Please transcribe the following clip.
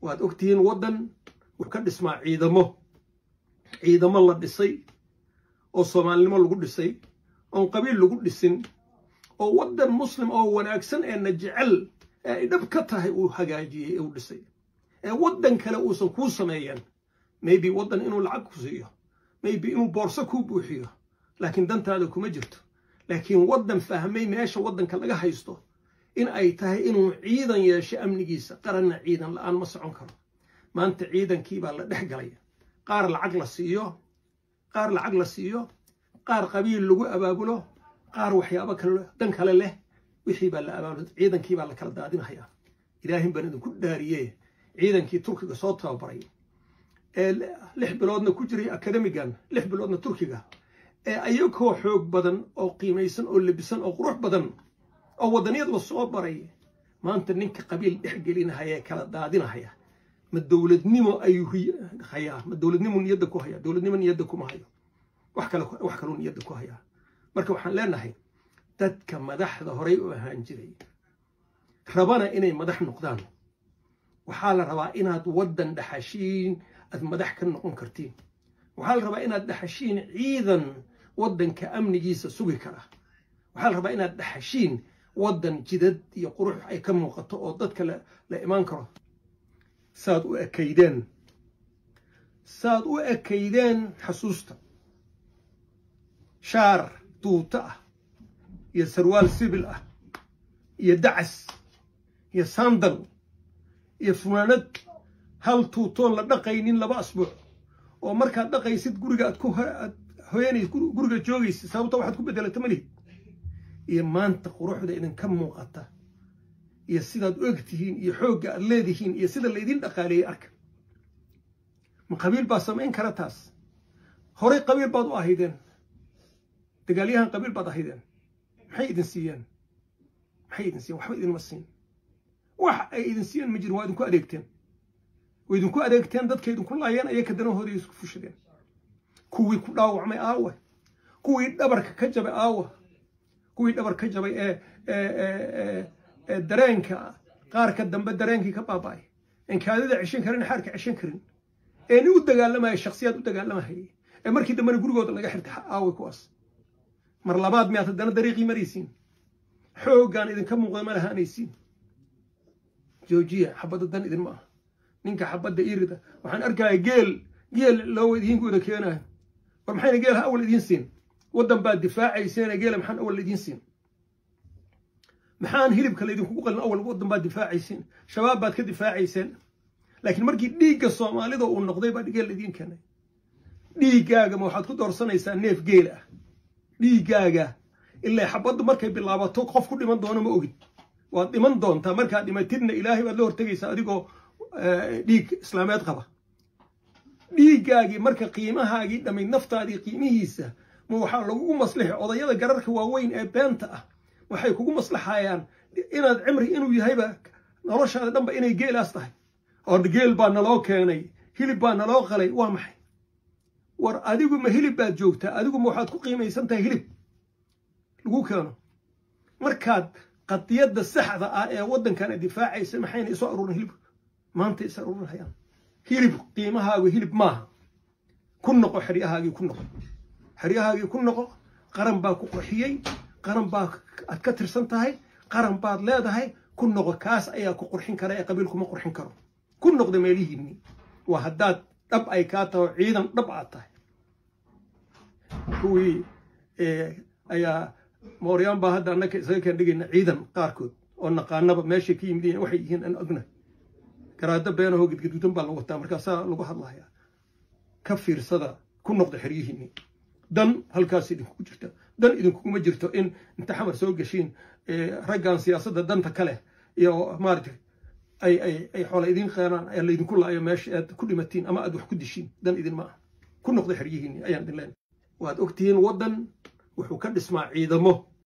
waad ogtihiin waddan wuxuu ka dhismaa ciidamo ciidamo la dhisay oo soomaalinimo lagu dhisay oon qabiil lagu dhisin oo waddan muslim oo wanaagsan ee na jecel ee ay dhab ka tahay uu hagaajiyey ee uu dhisay ee waddan kale uusan kuu sameeyeen maybe waddan inuu lacag ku siiyo maybe inuu boorso kuu buuxiyo laakiin dantaada kuma jirto laakiin waddan fahmay meesha waddanka laga haysto in ay tahay inuu ciidan yeesho amnigiisa qaranna ciidan la-aan ma socon karo maanta ciidankii baa la dhex galay qaar lacag la siiyo qaar lacag la siiyo qaar qabiil lagu abaabulo qaar waxyaabo kale dan kale leh wixii baa la abaabulo ciidankii baa la kala daadinahayaa ilaahin baan idinku dhaariye ciidankii turkiga soo tababaray ee lix biloodna ku jiray akademigan lix biloodna turkiga ee ayagoo xoog badan oo qiimaysan oo lebisan oo qurux badan oo waddaniyad la soo baray maanta ninka qabiil dhex gelinahaya kala daadinahaya ma dowladnimo ayuu hayaa ma dowladnimo niyadda ku hayaa dowladnimo niyadda kuma hayo wax kale wax kaluu niyadda ku hayaa marka waxaan leenahay dadka madaxda horay u ahaan jiray rabana inay madax noqdaan waxaa la rabaa inaad waddan dhaxashiin aad madax ka noqon kartiin waxaa la rabaa inaad dhaxashiin ciidan waddanka amnigiisa sugi kara waxaa la rabaa inaad dhaxashiin waddan jidad iyo qurux ay ka muuqato oo dadka la imaan karo saad u ekaydeen saad u ekaydeen xasuusta shaar duuto ah iyo sarwaal sibil ah iyo dacas iyo sandal iyo funaanad hal tuutoon la dhaqaynin laba asbuuc oo markaad dhaqaysid guriga aad ku hoyanaysid guriga joogaysid sababta waxaad ku bedelata malihid iyo maanta quruxda idinka muuqata iyo sidaad u egtihiin iyo xoogga aad leedihiin iyo sida laydin dhaqaaleeyey arka ma qabiil baa samayn kara taas horey qabiil baad u ahaydeen dagaalyahan qabiil baad ahaydeen maxay idin siiyeen maxay idin siiyeen waxba idinma siin wax ay idin siiyeen ma jirin waa idinku adeegteen way idinku adeegteen dadka idinku laayeen ayay kadanahooda isku fushadeen kuwii ku dhaawacmay aawa kuwii dhabarka ka jabay aawa kuwii dhabar ka jabay ee ee dareenka qaarka dambe dareenkii ka baaba'ay en kaadida ceshan karin xaarka ceshan karin ee ni u dagaalamaya shaksiyaad u dagaalamahayay ee markii dambena gurigooda laga xirtay aaway kuwaas mar labaad miyaad haddana dariiqii maraysiin xooggaan idinka muuqda ma lahaanaysiin joojiya xabadda dan idin ma aha ninka xabadda irida waxaan arkaya geel geel loo idiinku wada keenayo war maxayna geelha awal idiin siin waddan baad difaacayseene geela maxaan awal idiin siin maxaan hilibka laydinkugu qalin awal waddan baad difaacayseen shabaab baad ka difaacayseen laakiin markii dhiigga soomaalida uu noqday baa geel idiin keenay dhiiggaagama waxaad ku doorsanaysaa neef geel ah dhiiggaaga ilaa xabaddu markay bilaabato qof ku dhiman doono ma ogid waad dhiman doontaa markaad dhimatidna ilaahay baad la hortegaysaa adigoo dhiig islaameed qaba dhiiggaagii marka qiimahaagii dhammayd naftaadii qiimihiisa ma waxaa lagugu maslixi odayada gararka waaweyn ee beenta ah waxay kugu maslaxayaan inaad cimri inuu yahayba noloshaada dhanba inay geelaas tahay oo geel baa naloo keenay hilib baa naloo qalay waa maxay war adigu ma hilib baad joogtaa adigu ma waxaad ku qiimaysan tahay hilib lagu keeno markaad qadiyadda saxda ah ee waddankana difaacaysa maxayna isoo aruurin hilib maanta is aruurinhayaan hilib qiimahaagu hilib maaha ku noqo xeryahaagii ku noqo xeryahaagii ku noqo qaran baa ku qurxiyey qaran baa aad ka tirsan tahay qaran baad leedahay ku noqo kaas ayaa ku qurxin kara ee qabiilkuma qurxin karo ku noqda meelihiinni waa haddaad dhab ay kaa taho ciidan dhab aad tahay kuwii ayaa mooryaan baa hadda annaka isaga kaan dhigayna ciidan qaarkood oo naqaanaba meeshay ka yimid waxay yihiin aan ogna garaado beenahoo gedgaduudan baa lagu wataa markaasaa lagu hadlayaa ka fiirsada ku noqda xeryihiinni dan halkaas idinkugu jirta dan idinkuguma jirto in inta xamar soo geshiin raggan siyaasadda danta kale iyo maaragtay ay ay ay xoola idiin qeenaan ee laydinku laayo meesha aad ku dhimatiin ama aad wax ku dishiin dan idin ma ah ku noqda xeryihiinni ayaan idin leenahay waad ogtihiin waddan wuxuu ka dhismaa ciidamo